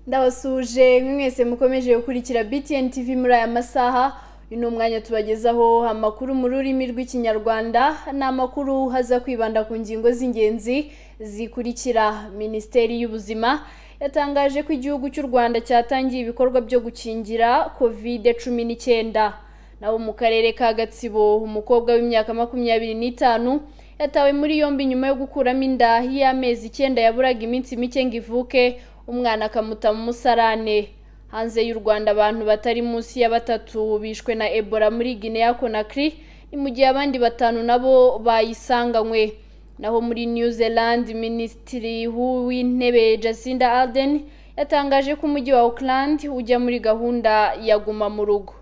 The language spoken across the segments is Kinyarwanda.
ndabasuje mwese mukomeje gukurikira btn tv muri aya masaha uyu ni umwanya tubagezaho amakuru mu rurimi rw'ikinyarwanda ni amakuru haza kwibanda ku ngingo z'ingenzi zikurikira minisiteri y'ubuzima yatangaje ko igihugu cy'u rwanda cyatangiye ibikorwa byo gukingira covid cumi n'icyenda naho mu karere ka gatsibo umukobwa w'imyaka makumyabiri n'itanu yatawe muri yombi nyuma yo gukuramo inda y'amezi icyenda yaburaga iminsi mike ngo ivuke umwana akamuta mu musarane hanze y'u rwanda abantu batari munsi ya batatu bishwe na ebola muri guinea conakry ni mu gihe abandi batanu nabo bayisanganywe naho muri new zealand minisitiri w'intebe jacinda arden yatangaje ko umujyi wa auckland ujya muri gahunda ya guma mu rugo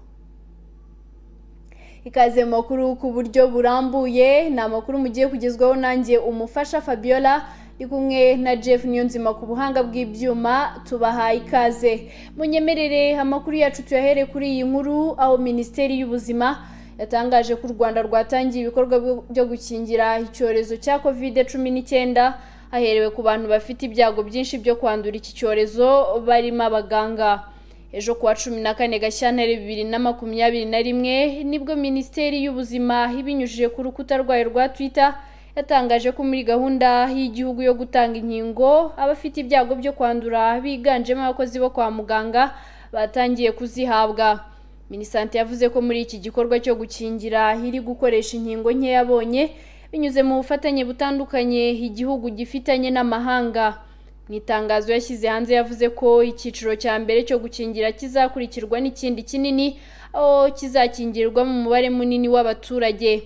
ikaze mu makuru ku buryo burambuye ni amakuru mugiye kugezwaho nanjye umufasha fabiola ndi kumwe na jeff niyonzima ku buhanga bw'ibyuma tubahaye ikaze munyemerere amakuru yacu tuyahere kuri iyi nkuru aho minisiteri y'ubuzima yatangaje ko u rwanda rwatangiye ibikorwa byo- byo gukingira icyorezo cya kovide cumi n'icyenda haherewe ku bantu bafite ibyago byinshi byo kwandura iki cyorezo barimo abaganga ejo kuwa cumi na kane gashyantare bibiri na makumyabiri na rimwe nibwo minisiteri y'ubuzima ibinyujije ku rukuta rwayo rwa twitter yatangaje ko muri gahunda y'igihugu yo gutanga inkingo abafite ibyago byo kwandura biganjemo abakozi bo kwa muganga batangiye kuzihabwa minisante yavuze ko muri iki gikorwa cyo gukingira iri gukoresha inkingo nke yabonye binyuze mu bufatanye butandukanye igihugu gifitanye n'amahanga mu itangazo yashyize hanze yavuze ko icyiciro cya mbere cyo gukingira kizakurikirwa n'ikindi kinini aho kizakingirwa mu mubare munini w'abaturage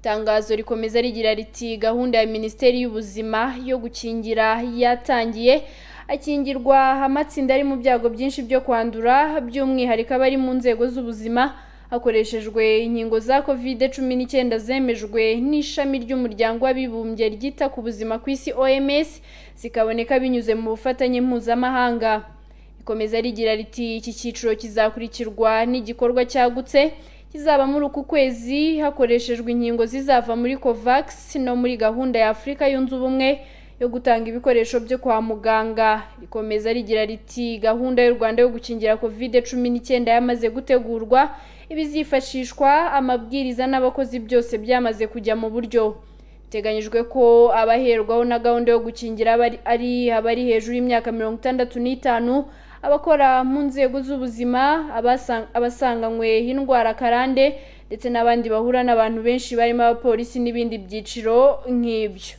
itangazo rikomeza rigira riti gahunda ya minisiteri y'ubuzima yo gukingira yatangiye akingirwa amatsinda ari mu byago byinshi byo kwandura by'umwihariko abari mu nzego z'ubuzima hakoreshejwe inkingo za kovide cumi n'icyenda zemejwe n'ishami ry'umuryango w'abibumbye ryita ku buzima ku isi oms zikaboneka binyuze mu bufatanye mpuzamahanga rikomeza rigira riti iki cyiciro kizakurikirwa n'igikorwa cyagutse kizaba muri uku kwezi hakoreshejwe inkingo zizava muri covax no muri gahunda ya afurika yunze ubumwe yo gutanga ibikoresho byo kwa muganga rikomeza rigira riti gahunda y'u rwanda yo gukingira kovide cumi n'icyenda yamaze gutegurwa ibizifashishwa amabwiriza n'abakozi byose byamaze kujya mu buryo biteganyijwe ko abaherwaho na gahunda yo gukingira abari- ari abari hejuru y'imyaka mirongo itandatu n'itanu abakora mu nzego z'ubuzima abasa- abasanganywe indwara karande ndetse n'abandi bahura n'abantu benshi barimo abapolisi n'ibindi byiciro nk'ibyo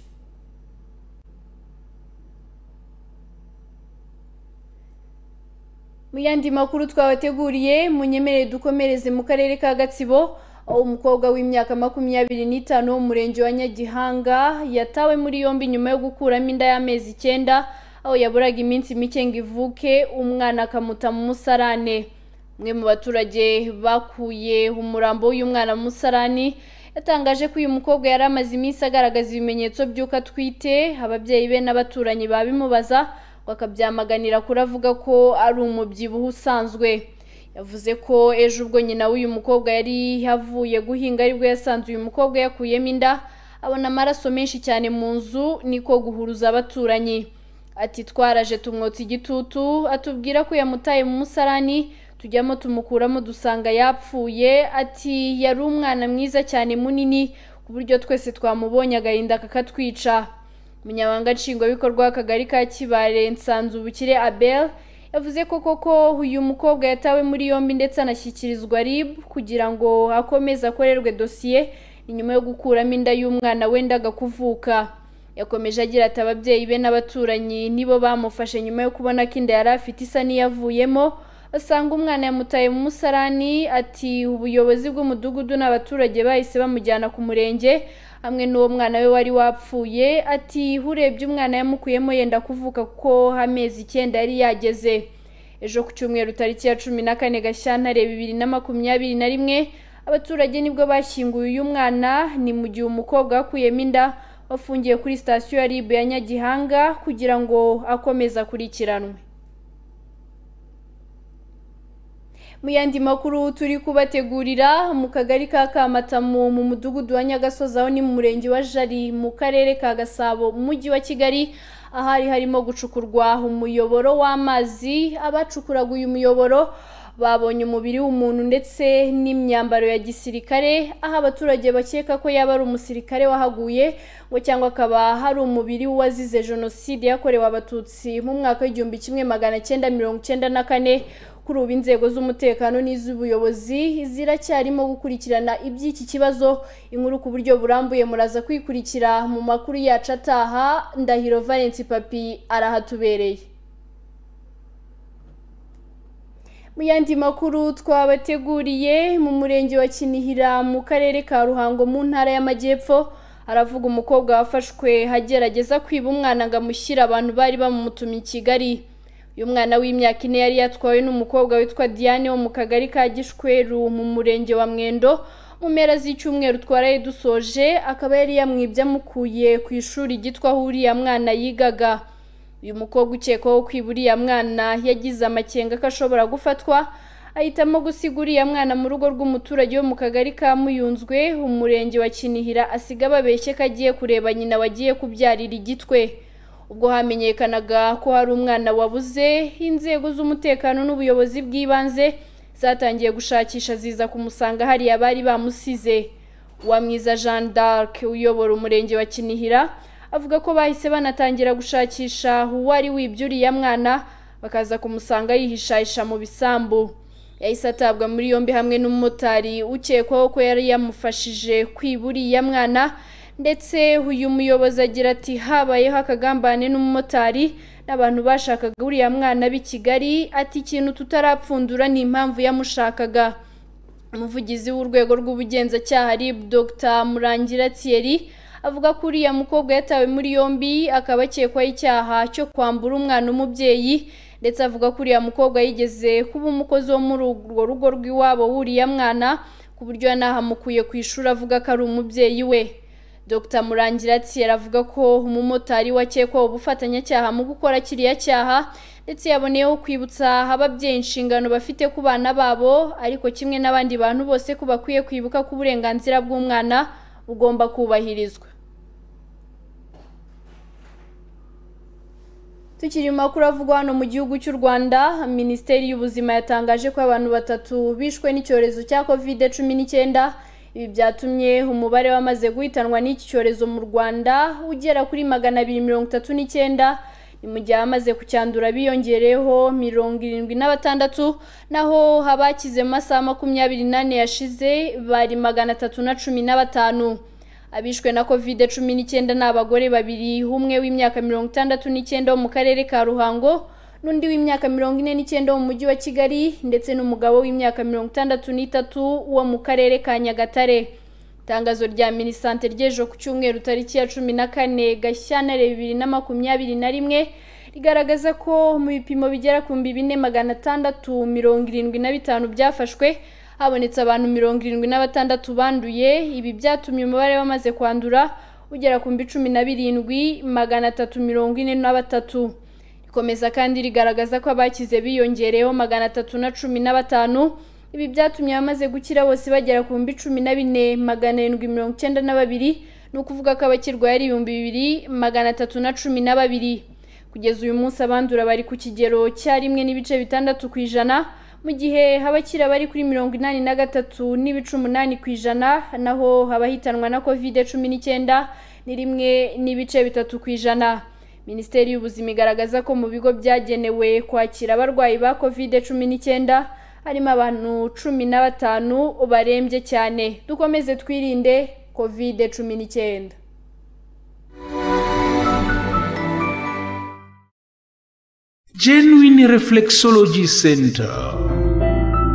Mu yandi makuru twabateguriye munyemerere dukomereze mu karere ka Gatsibo aho umukobwa w'imyaka makumyabiri n'itanu wo mu murenge wa Nyagihanga yatawe muri yombi nyuma yo gukuramo inda y'amezi icyenda aho yaburaga iminsi mike ngo ivuke umwana akamuta mu musarane umwe mu baturage bakuye umurambo w'uyu mwana mu musarani yatangaje ko uyu mukobwa yari amaze iminsi agaragaza ibimenyetso by'uko atwite ababyeyi be n'abaturanyi babimubaza ngo akabyamaganira kuri avuga ko ari umubyibuho usanzwe yavuze ko ejo ubwo nyina w'uyu mukobwa yari avuye guhinga aribwo yasanze uyu mukobwa yakuyemo inda abona amaraso menshi cyane mu nzu niko guhuruza abaturanyi ati twaraje tumwotsa igitutu atubwira ko yamutaye mu musarani tujyamo tumukuramo dusanga yapfuye ati yari umwana mwiza cyane munini ku buryo twese twamubonye agahinda kakatwica umunyamabanga nshingwabikorwa w'akagari ka kibare nsanzubukire abel yavuze ko koko uyu mukobwa yatawe muri yombi ndetse anashyikirizwa rib kugira ngo akomeze akorerwe dosiye ni nyuma yo gukuramo inda y'umwana wendaga kuvuka yakomeje agira ati ababyeyi be n'abaturanyi nibo bamufashe nyuma yo kubona ko inda yari afite isa n'iyavuyemo basanga umwana yamutaye mu musarani ati ubuyobozi bw'umudugudu n'abaturage bahise bamujyana ku murenge hamwe n'uwo mwana we wari wapfuye ati urebye umwana yamukuyemo yenda kuvuka kuko amezi icyenda yari yageze ejo ku cyumweru tariki ya cumi na kane gashyantare bibiri na makumyabiri na rimwe abaturage nibwo bashyinguye uyu mwana ni mu gihe umukobwa wakuyemo inda wafungiye kuri sitasiyo ya ribu ya nyagihanga kugira ngo akomeze akurikiranwe mu yandi makuru turi kubategurira mu kagari ka kamatamu mu mudugudu wa nyagasozi aho ni mu murenge wa jari mu karere ka gasabo mu mujyi wa kigali ahari harimo gucukurwa umuyoboro w'amazi abacukuraga uyu muyoboro babonye umubiri w'umuntu ndetse n'imyambaro ya gisirikare aho abaturage bakeka ko yaba ari umusirikare wahaguye ngo cyangwa akaba hari umubiri w'uwazize jenoside yakorewe abatutsi mu mwaka w'igihumbi kimwe magana cyenda mirongo cyenda na kane kuri ubu inzego z'umutekano n'iz'ubuyobozi ziracyarimo gukurikirana iby'iki kibazo inkuru ku buryo burambuye muraza kwikurikira mu makuru yacu ataha ndahiro valence papi arahatubereye mu yandi makuru twabateguriye mu murenge wa kinihira mu karere ka ruhango mu ntara y'amajyepfo haravuga umukobwa wafashwe agerageza kwiba umwana ngo amushyire abantu bari bamutumye i kigali uyu mwana w'imyaka ine yari yatwawe n'umukobwa witwa diane wo mu kagari ka gishweru mu murenge wa mwendo mu mpera z'icyumweru twaraye dusoje akaba yari yamwibye amukuye ku ishuri ryitwa aho uriya mwana yigaga uyu mukobwa ukekwaho kwiba uriya mwana yagize amakenga ko ashobora gufatwa ahitamo gusiga uriya mwana mu rugo rw'umuturage wo mu kagari ka muyunzwe umurenge wa kinihira asiga babeshye ko agiye kureba nyina wagiye kubyarira igitwe ubwo hamenyekanaga ko hari umwana wabuze inzego z'umutekano n'ubuyobozi bw'ibanze zatangiye gushakisha ziza kumusanga hariya bari bamusize uwamwiza jean d'arc uyobora umurenge wa kinihira avuga ko bahise banatangira gushakisha uwari wibye uriya mwana bakaza kumusanga yihishahisha mu bisambu yahise atabwa muri yombi hamwe n'umumotari ukekwaho ko yari yamufashije kwiba uriya mwana ndetse uyu muyobozi agira ati habayeho akagambane n'umumotari n'abantu bashakaga uriya mwana b'i kigali ati ikintu tutarapfundura ni impamvu yamushakaga umuvugizi w'urwego rw'ubugenzacyaha rib dr murangira thierry avuga ko uriya mukobwa yatawe muri yombi akaba akekwaho icyaha cyo kwambura umwana umubyeyi ndetse avuga ko uriya mukobwa yigeze kuba umukozi wo muri urwo rugo rw'iwabo w'uriya mwana ku buryo yanahamukuye ku ishuri avuga ko ari umubyeyi we dr murangiratsi avuga ko umumotari wakekwaho ubufatanyacyaha mu gukora kiriya cyaha ndetse yaboneyeho kwibutsa ababyeyi inshingano bafite ku bana babo ariko kimwe n'abandi bantu bose ko bakwiye kwibuka ko uburenganzira bw'umwana bugomba kubahirizwa tukiri mu makuru avugwa hano mu gihugu cy'u rwanda minisiteri y'ubuzima yatangaje ko abantu batatu bishwe n'icyorezo cya covid cumi n'icyenda ibi byatumye umubare wamaze guhitanwa n'iki cyorezo mu rwanda ugera kuri magana abiri mirongo itatu n'icyenda ni mu gihe abamaze kucyandura biyongereyeho mirongo irindwi na batandatu naho abakize mu masaha makumyabiri n'ane yashize bari magana atatu na cumi na batanu abishwe na covid cumi n'icyenda ni abagore babiri umwe w'imyaka mirongo itandatu n'icyenda wo mu karere ka ruhango n'undi w'imyaka mirongo ine n'icyenda wo mu mujyi wa kigali ndetse n'umugabo w'imyaka mirongo itandatu n'itatu wo mu karere ka nyagatare itangazo rya minisante ry'ejo ku cyumweru tariki ya cumi na kane gashyantare bibiri na makumyabiri na rimwe rigaragaza ko mu bipimo bigera ku bihumbi bine magana atandatu mirongo irindwi na bitanu byafashwe habonetse abantu mirongo irindwi na batandatu banduye ibi byatumye umubare wamaze kwandura ugera ku bihumbi cumi na birindwi magana atatu mirongo ine na batatu rikomeza kandi rigaragaza ko abakize biyongereyeho magana atatu na cumi na batanu ibi byatumye abamaze gukira bose bagera ku bihumbi cumi na bine magana arindwi mirongo icyenda na babiri ni ukuvuga ko abakirwaye ari ibihumbi bibiri magana atatu na cumi na babiri kugeza uyu munsi abandura bari ku kigero cya rimwe n'ibice bitandatu ku ijana mu gihe abakira bari kuri mirongo inani na gatatu n'ibice umunani ku ijana naho abahitanwa na covid cumi n'icyenda ni rimwe n'ibice bitatu ku ijana minisiteri y'ubuzima igaragaza ko mu bigo byagenewe kwakira abarwayi ba covid cumi n'icyenda harimo abantu cumi na batanu barembye cyane dukomeze twirinde covid cumi n'icyenda genuine reflexology center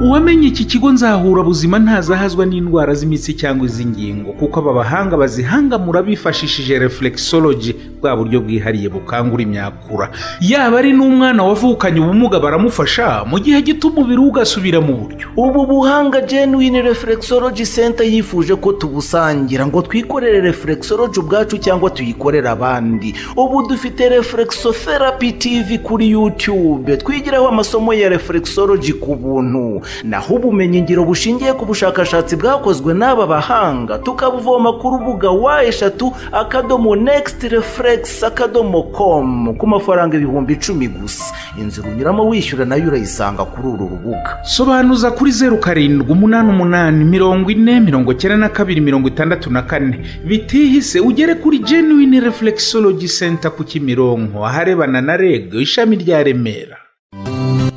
uwamenye iki kigo nzahura buzima ntazahazwa n'indwara z'imitsi cyangwa iz'ingingo kuko aba bahanga bazihangamura bifashishije reflexology bwa buryo bwihariye bukangura imyakura yaba ari n'umwana wavukanye ubumuga baramufasha mu gihe gito umubiri we ugasubira mu buryo ubu buhanga genuine reflexology center yifuje ko tubusangira ngo twikorere reflexology ubwacu cyangwa tuyikorere abandi ubu dufite reflexotherapy tv kuri youtube twigiraho amasomo ya reflexology ku buntu naho ubumenyingiro bushingiye ku bushakashatsi bwakozwe n'aba bahanga tukabuvoma ku rubuga wa eshatu akadomo next reflex akadomo com ku mafaranga ibihumbi icumi gusa inzira unyuramo wishyura nayo urayisanga kuri uru rubuga sobanuza kuri zeru karindwi umunani umunani mirongo ine mirongo icyenda na kabiri mirongo itandatu na kane bitihise ugere kuri genuine reflexology center ku kimironko aharebana na reg ishami rya remera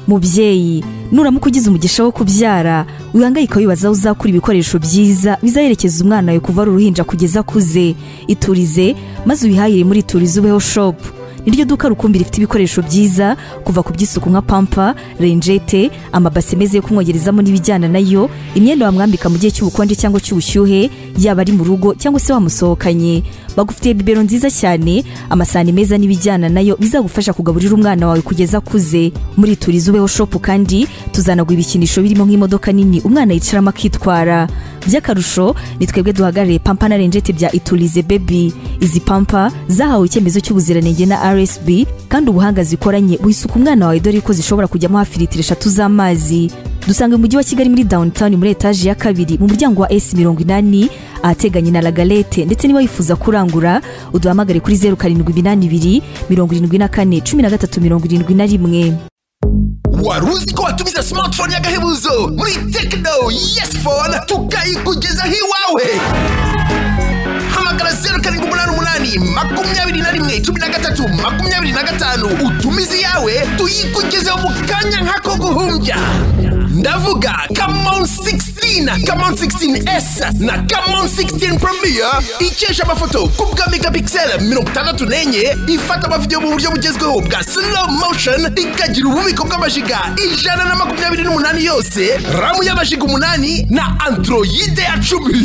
mubyeyi nuramuka ugize umugisha wo kubyara wihangayika wibaza aho uzakura ibikoresho byiza bizaherekeza umwana wawe kuva ari uruhinja kugeza akuze iturize maze ubihahire muri iturize ubeho shopu niryo duka rukumbi rifite ibikoresho byiza kuva ku by'isuku nka pampa renjete amabase meza yo kumwogerezamo n'ibijyana nayo imyenda wamwambika mu gihe cy'ubukonje cyangwa cy'ubushyuhe yaba ari mu rugo cyangwa se wamusohokanye bagufitiye bibero nziza cyane amasahani meza n'ibijyana nayo bizagufasha kugaburira umwana wawe kugeza akuze muri turizi ubeho shopu kandi tuzanagwa ibikinisho birimo nk'imodoka nini umwana yicaramo akitwara by'akarusho ni twebwe duhagarariye pampa na renjete bya iturize bebi izi pampa zahawe icyemezo cy'ubuziranenge na rsb kandi ubuhanga zikoranye wisuka umwana wawe dore ko zishobora kujyamo hafi litiro eshatu z'amazi dusanga mu mujyi wa kigali muri downtown muri etaje ya kabiri mu muryango wa s mirongo inani ahateganye na lagalete ndetse niba wifuza kurangura uduhamagare kuri zeru karindwi iminani ibiri mirongo irindwi na kane cumi na gatatu mirongo irindwi na rimwe wari uzi ko watumiza smartphone y'agahebuzo muri tekino yesi fone tukayikugezaho iwawe hamagara zeru karindwi umunani umunani makumyabiri na rimwe cumi na gatatu makumyabiri na gatanu utumize iyawe tuyikugezeho mu kanya nk'ako guhumbya ndavuga kamon 16 kamon 16s na kamon 16 premier ikesha amafoto ku bwa megapixel mirongo itandatu n'enye ifata amavidewo mu buryo bugezweho bwa slow motion ikagira ububiko bw'amajiga ijana na makumyabiri n'umunani yose ramu y'amajiga umunani na androide ya cumi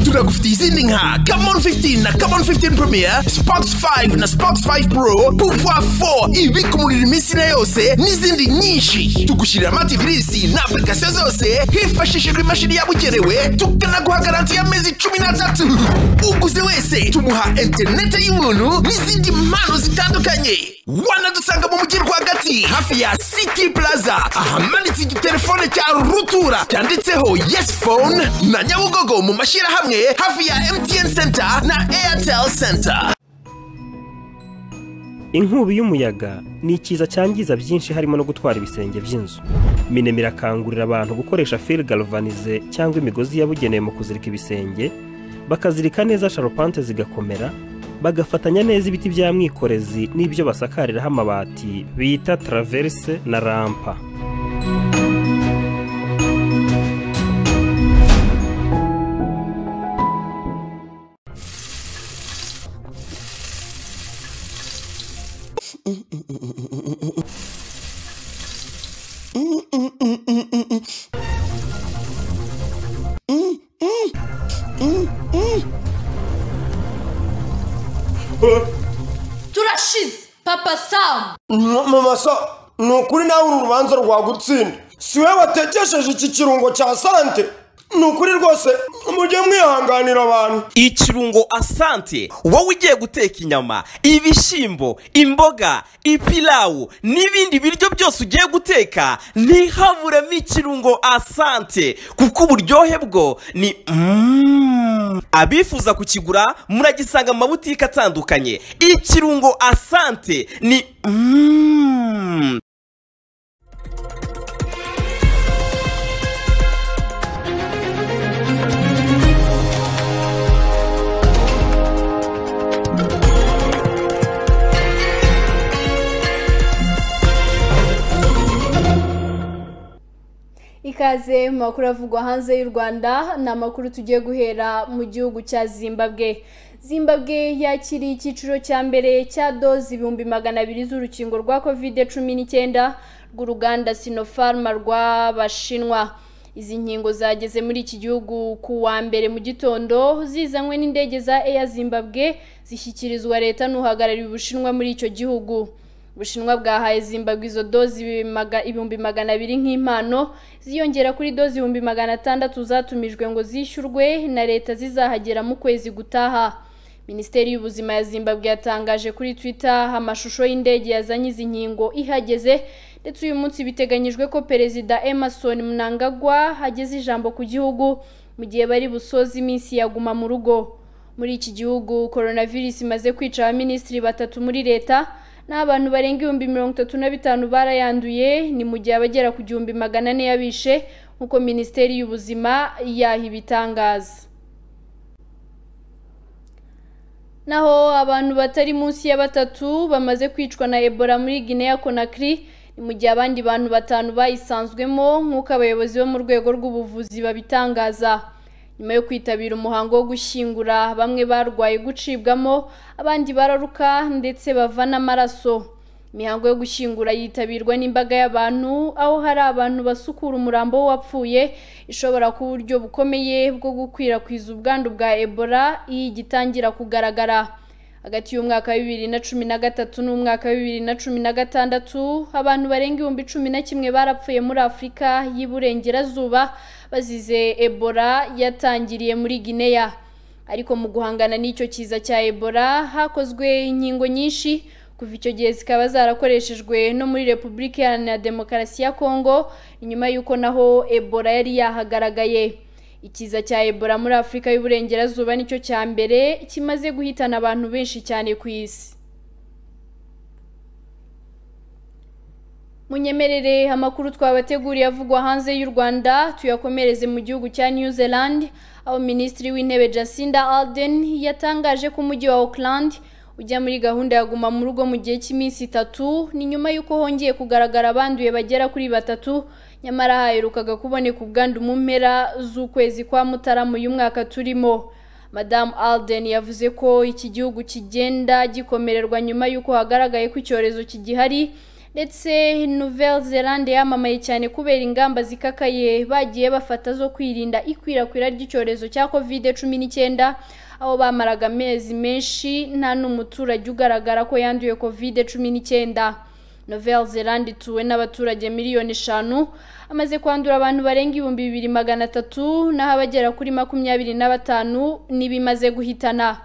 tunagufitiye izindi nka kamon 15 na kamon 15 premier spox 5 na spox 5 pro pouvoir 4 ibika umuriro iminsi na yose n'izindi nyinshi tugushyirira amativirisi na application zose hifashishijwe imashini yabugenewe tukanaguha garanti y'amezi cumi n'atatu uguze wese tumuha interinete y'ubuntu n'izindi mpano zitandukanye wanadusanga mu mujyi rwagati hafi ya city plaza ahamanitse igitelefone cya rutura cyanditseho yes phone na nyabugogo mu mashyirahamwe hafi ya mtn center na airtel center inkubi y'umuyaga ni ikiza cyangiza byinshi harimo no gutwara ibisenge by'inzu minema irakangurira abantu gukoresha fil galvanize cyangwa imigozi yabugenewe mu kuzirika ibisenge bakazirika neza sharupante zigakomera bagafatanya neza ibiti bya mwikorezi n'ibyo basakariraho amabati bita taraverse na rampa turashize papa samu mama so ni ukuri nawe uru rubanza rwagutsinda si we watekesheje iki kirungo cya sante ni ukuri rwose mujye mwihanganira abantu ikirungo asante wowe ugiye guteka inyama ibishyimbo imboga ipilawu n'ibindi biryo byose ugiye guteka ntihaburemo ikirungo asante kuko uburyohe bwo ni mm. abifuza kukigura muragisanga mu mabutike atandukanye ikirungo asante ni mm. ikaze mu makuru avugwa hanze y'u rwanda ni amakuru tugiye guhera mu gihugu cya zimbabwe zimbabwe yakiriye icyiciro cya mbere cya doze ibihumbi magana abiri z'urukingo rwa kovide cumi n'icyenda rw'uruganda sinofarma rw'abashinwa izi nkingo zageze muri iki gihugu ku wa mbere mu gitondo zizanywe n'indege za Air Zimbabwe zishyikirizwa leta n'uhagarariye ubushinwa muri icyo gihugu ubushinwa bwahaye zimbabwe izo dozi ibimaga- ibihumbi magana abiri nk'impano ziyongera kuri dozi ibihumbi magana atandatu zatumijwe ngo zishyurwe na leta zizahagera mu kwezi gutaha minisiteri y'ubuzima ya zimbabwe yatangaje kuri twitter amashusho y'indege yazanye izi nkingo ihageze ndetse uyu munsi biteganyijwe ko perezida emerson mnangagwa ageze ijambo ku gihugu mu gihe bari busoze iminsi yaguma mu rugo muri iki gihugu coronavirus imaze kwica abaminisitiri batatu muri leta n'abantu barenga ibihumbi mirongo itatu na bitanu barayanduye ni mu gihe abagera ku gihumbi magana ane yabishe nk'uko minisiteri y'ubuzima yaha ibitangaza naho abantu batari munsi ya batatu bamaze kwicwa na ebola muri guinea conakry ni mu gihe abandi bantu batanu bayisanzwemo nk'uko abayobozi bo mu rwego rw'ubuvuzi babitangaza nyuma yo kwitabira umuhango wo gushyingura bamwe barwaye gucibwamo abandi bararuka ndetse bava n'amaraso imihango yo gushyingura yitabirwa n'imbaga y'abantu aho hari abantu basukura umurambo w'uwapfuye ishobora kuba uburyo bukomeye bwo gukwirakwiza ubwandu bwa ebola iyo igitangira kugaragara hagati y'umwaka wa bibiri na cumi na gatatu n'umwaka wa bibiri na cumi na gatandatu abantu barenga ibihumbi cumi na kimwe barapfuye muri afurika y'iburengerazuba bazize ebola yatangiriye muri gineya ariko mu guhangana n'icyo kiza cya ebola hakozwe inkingo nyinshi kuva icyo gihe zikaba zarakoreshejwe no muri repubulika iharanira demokarasi ya kongo nyuma y'uko naho ebola yari yahagaragaye ikiza cya ebola muri afurika y'uburengerazuba nicyo cya mbere kimaze guhitana abantu benshi cyane ku isi munyemerere amakuru twabateguriye avugwa hanze y'u Rwanda tuyakomereze mu gihugu cya New Zealand aho minisitiri w'intebe Jacinda Ardern yatangaje ko umujyi wa Auckland ujya muri gahunda ya guma mu rugo mu gihe cy'iminsi itatu ni nyuma y'uko hongeye kugaragara abanduye bagera kuri batatu nyamara haherukaga kuboneka ubwandu mu mpera z'ukwezi kwa Mutarama uyu mwaka turimo madamu Alden yavuze ko iki gihugu kigenda gikomererwa nyuma y'uko hagaragaye ko icyorezo kigihari ndetse Nouvelle Zelande yamamaye cyane kubera ingamba zikakaye bagiye bafata zo kwirinda ikwirakwira ry'icyorezo cya covid cumi n'icyenda aho bamaraga amezi menshi nta n'umuturage ugaragara ko yanduye covid cumi n'icyenda Nouvelle Zelande ituwe n'abaturage miliyoni eshanu amaze kwandura abantu barenga ibihumbi bibiri magana atatu naho abagera kuri makumyabiri na batanu n'ibimaze guhitana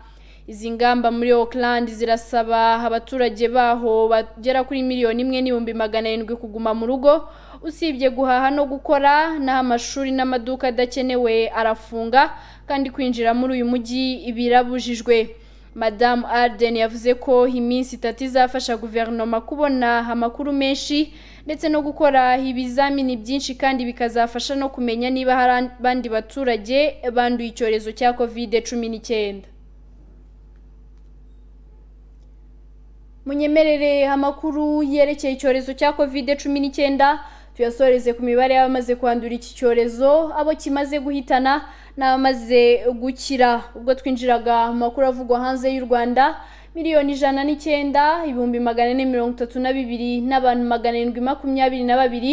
izi ngamba muri Auckland zirasaba abaturage baho bagera kuri miliyoni imwe n'ibihumbi magana arindwi kuguma mu rugo usibye guhaha no gukora naho amashuri n'amaduka adakenewe arafunga kandi kwinjira muri uyu mujyi birabujijwe madamu Arden yavuze ko iminsi itatu izafasha guverinoma kubona amakuru menshi ndetse no gukora ibizamini byinshi kandi bikazafasha no kumenya niba hari abandi baturage banduye icyorezo cya covid cumi n'icyenda munyemerere amakuru yerekeye icyorezo cya covid cumi n'icyenda tuyasoreze ku mibare y'abamaze kwandura iki cyorezo abo kimaze guhitana n'abamaze gukira ubwo twinjiraga mu makuru avugwa hanze y'u rwanda miliyoni ijana n'icyenda ibihumbi magana ane mirongo itatu na bibiri n'abantu magana arindwi makumyabiri na babiri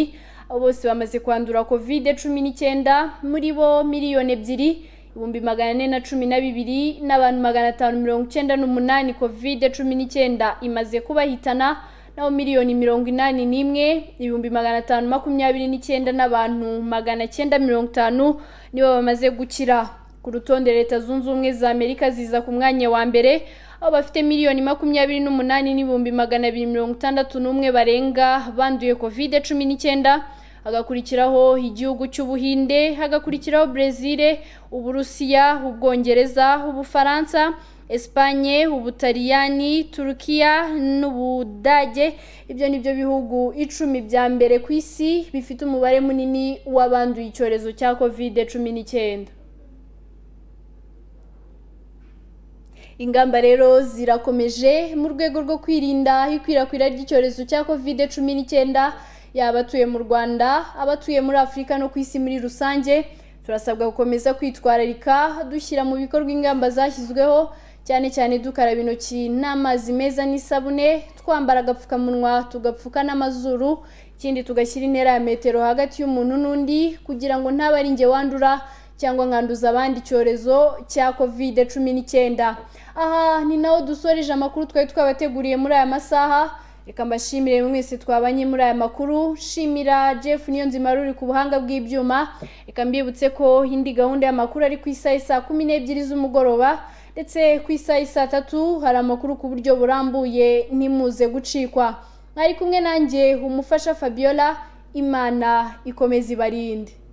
abo bose bamaze kwandura covid cumi n'icyenda muri bo miliyoni ebyiri ibihumbi magana ane na cumi na bibiri n'abantu magana atanu mirongo icyenda n'umunani kovide cumi n'icyenda imaze kubahitana naho miliyoni mirongo inani n'imwe ibihumbi magana atanu makumyabiri n'icyenda n'abantu magana cyenda mirongo itanu nibo bamaze gukira ku rutonde leta zunze ubumwe za amerika ziza ku mwanya wa mbere aho bafite miliyoni makumyabiri n'umunani n'ibihumbi magana abiri mirongo itandatu n'umwe barenga banduye kovide cumi n'icyenda hagakurikiraho igihugu cy'ubuhinde hagakurikiraho brezil uburusiya ubwongereza ubufaransa esipanye ubutaliyani turukiya n'ubudage ibyo ni byo bihugu icumi bya mbere ku isi bifite umubare munini w'abanduye icyorezo cya covid cumi n'icyenda ingamba rero zirakomeje mu rwego rwo kwirinda ikwirakwira ry'icyorezo cya covid cumi n'icyenda yaba abatuye mu rwanda abatuye muri afurika no ku isi muri rusange turasabwa gukomeza kwitwararika dushyira mu bikorwa ingamba zashyizweho cyane cyane dukaraba intoki n'amazi meza n'isabune twambara agapfukamunwa tugapfuka n'amazuru ikindi tugashyira intera ya metero hagati y'umuntu n'undi kugira ngo ntaba ari njye wandura cyangwa nkanduza abandi icyorezo cya kovide cumi n'icyenda aha ni naho dusoreje amakuru twari twabateguriye muri aya masaha reka mbashimire mwese twabanye muri aya makuru shimira jeff niyonzima ruri ku buhanga bw'ibyuma reka mbibutse ko indi gahunda y'amakuru ari ku isaha saa kumi n'ebyiri z'umugoroba ndetse ku isaha saa tatu hari amakuru ku buryo burambuye ntimuze gucikwa mwari kumwe nanjye umufasha fabiola imana ikomeza ibarinde